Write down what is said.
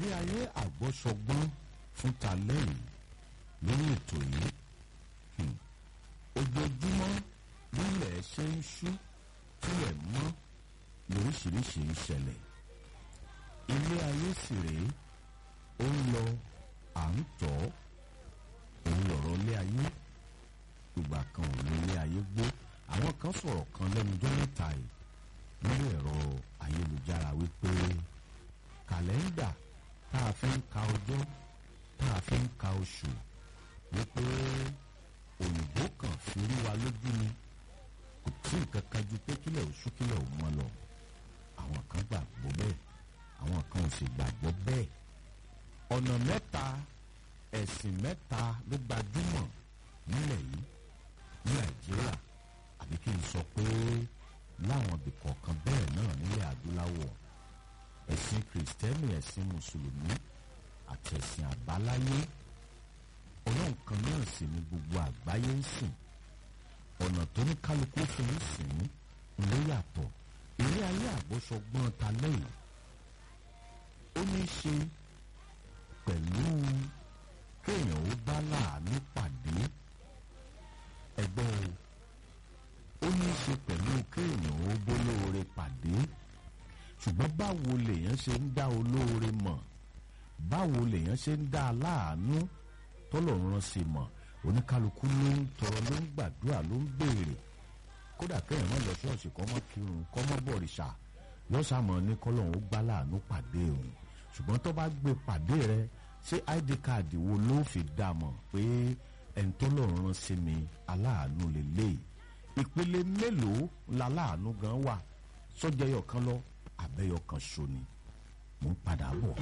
ilé ayé àgbọ́sọgbọ́n fún talẹ́ yìí lórí ètò yìí hmm, ojoojúmọ́ nílẹ̀ ṣe ń ṣú tílẹ̀ mọ́ lóríṣiríṣi ń ṣẹlẹ̀ ilé ayé sì rèé ó ń lọ à ń tọ́ òun lọ̀rọ̀ ilé ayé ìgbà kan ò ní ilé ayé gbé àwọn kan sọ̀rọ̀ kan lẹ́nujọ́ mẹ́ta yìí lórí ẹ̀rọ ayélujára wípé kàlẹ́ńdà tá a fi ń ka ọjọ́ tá a fi ń ka oṣù wípé òyìnbó kan fi rí wa lójú ni kò tí nǹkan kan ju pé kílẹ̀ oṣù kílẹ̀ ò mọ́ lọ àwọn kan gbàgbọ́ bẹ́ẹ̀ àwọn kan ò sì gbàgbọ́ bẹ́ẹ̀ ọ̀nà mẹ́ta ẹ̀sìn mẹ́ta ló gbajúmọ̀ nílẹ̀ yìí ní nàìjíríà àbí kí n sọ pé láwọn ibì kọ̀ọ̀kan bẹ́ẹ̀ náà nílẹ̀ adúláwọ̀ ẹ̀sìn kìrìsìtẹ́nì ẹ̀sìn mùsùlùmí àti ẹ̀sìn àbáláyé ọlọ́run kan náà sì ni gbogbo àgbáyé ń sìn ọ̀nà tó ní kálukú fi ń sìn ló yàtọ̀ ilé ayé àgbọ́sọgbọ́n ta lẹ́yìn ó ní í ṣe pẹ̀lú kéèyàn ó bá láàánú pàdé ẹgbẹ́ o ó ní í ṣe pẹ̀lú kéèyàn ó bólóore pàdé ṣùgbọ́n báwo lèèyàn ṣe ń dá olóore mọ̀ báwo lèèyàn ṣe ń dá aláàánú tọ́lọ́run rán sí mọ̀ oníkálukú ló ń tọrọ ló ń gbàdúrà ló ń béèrè kódà kéèyàn má lọ ṣọ́ọ̀ṣì kọ́ mọ́ kírun kọ́ mọ́ bọ̀rìṣà lọ́sàmọ́ ní kọ́lọ́run ó gbá láàánú pàdé òun ṣùgbọ́n tó bá gbé pàdé rẹ ṣé id card wo ló fi dá mọ̀ pé ẹni tó lọ́run rán sí mi aláàánú lélẹ́yìí ìpele mélòó la láàánú gan wà sọ́jẹ́yọ̀ kan lọ àbẹ́yọ̀ kan ṣo ni mò ń padà bọ̀.